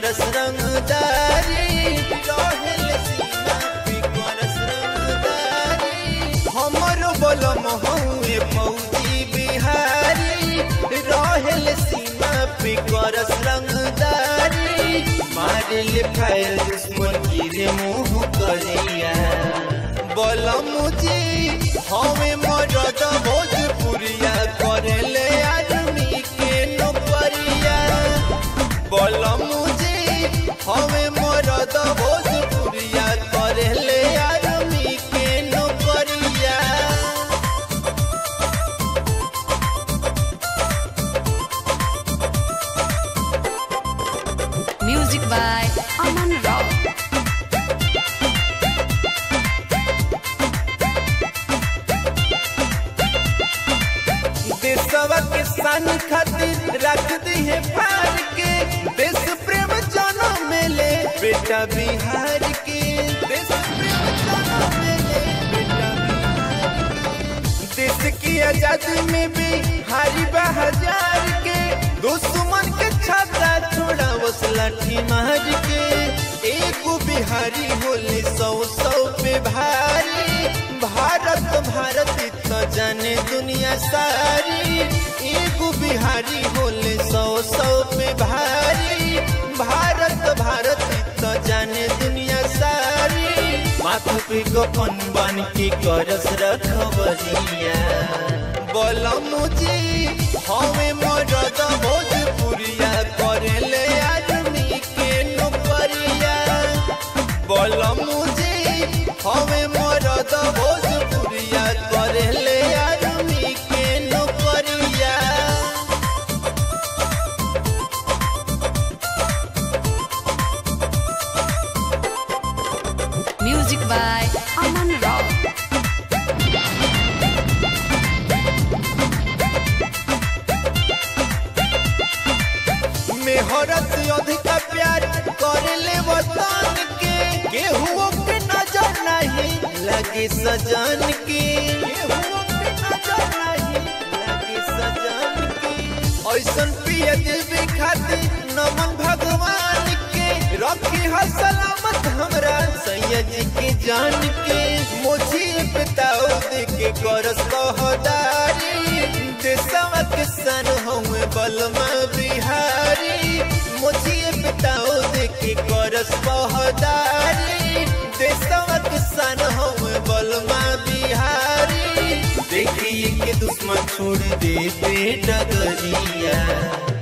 करस रंगदारी रहेल सीमा पे करस रंगदारी हमर बलम हउए फौजी बिहारी रहेल सीमा पे करस रंगदारी मारिल फायर दुश्मन गिरे मुंह करिया बलम जी हमें मरद भोजपुरिया करेले आदमी के नौकरिया बलम जी हमें मरद भोजपुरिया करेले आदमी के नौकरिया Music by Aman Rao. देशवा के सन खातिर रख दी है फार के देश प्रेम जन्म मिले बेटा बिहार के देश प्रेम जन्म मिले बेटा बिहार के देश की आजादी में भी हारी बहाजार के दुश्मन के छाता छोड़ा बस लाठी मार के एक बिहारी होली सौ सौ पे भारी भारत भारत तो जाने दुनिया सारी एक बिहारी होले सौ सौ पे भारी भारत भारत तो जाने दुनिया सारी माथा पे गोपन बन के करस रखबरिया बोलम जी हमें मरद भोजपुरिया करेले आदमी के नौकरिया बोलम जी हमें मरद भोजपुरिया करेले आदमी के नौकरिया Music by Aman Rao. मेहरत से अधिक प्यार करेले वतन के केहू के नजर नहीं लगे सजन के केहू के नजर नहीं लगे सजन के ऐसन पिया देवी खातिर नमन भगवान के रखी ह सलामत हमरा सैया जी के जान के मोची पिताओ दे के करस कहदारी देशवा के सन हुए बलमा बिहारी मोची पिताओ दे के करस कहदारी देशवा के सन हुए बलमा बिहारी देखिए के दुश्मन छोड़ दे बेटा गरिया